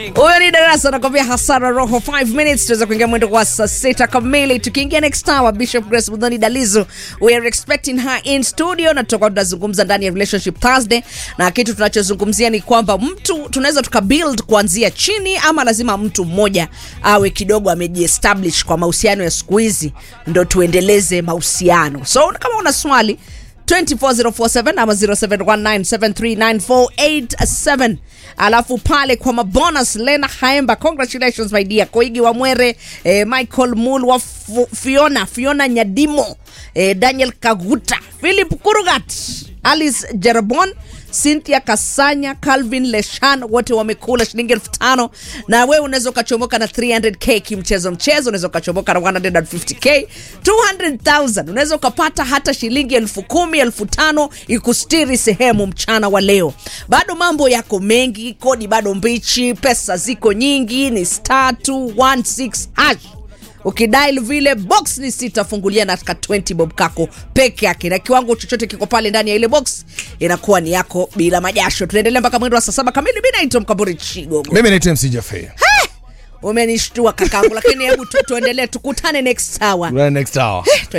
huyo ni darasa anakwambia hasara roho 5 minutes tuweza kuingia mwendo wa saa sita kamili tukiingia next hour bishop grace mudhoni dalizo we are expecting her in studio na tutakuwa tunazungumza ndani ya relationship thursday na kitu tunachozungumzia ni kwamba mtu tunaweza tukabuild kuanzia chini ama lazima mtu mmoja awe kidogo amejiestablish kwa mahusiano ya siku hizi ndo tuendeleze mahusiano so kama una swali 24047 ama 0719739487 alafu pale kwa mabonus lena haemba congratulations my dear koigi wa mwere eh, michael mul wa Fu- fiona fiona nyadimo eh, daniel kaguta philip kurugat alice jerabon cynthia kasanya calvin leshan wote wamekula shilingi elfu tano na wewe unaweza ukachomoka na 300k kimchezo mchezo unaweza ukachomoka na 150k 200000 unaweza ukapata hata shilingi elfu kumi elfu tano ikustiri sehemu mchana wa leo bado mambo yako mengi kodi bado mbichi pesa ziko nyingi ni star 216 hash ukidail vile box ni sita fungulia na ka 20 bob kako peke yake na kiwango chochote kiko pale ndani ya ile box inakuwa ni yako bila majasho tunaendelea mpaka mwendo wa saa saba kamili mi naitwa mkaburi chigogo mimi naitwa mc Jaffe. umenishtua kakangu lakini hebu tu, tuendelee tukutane next hour Right next hour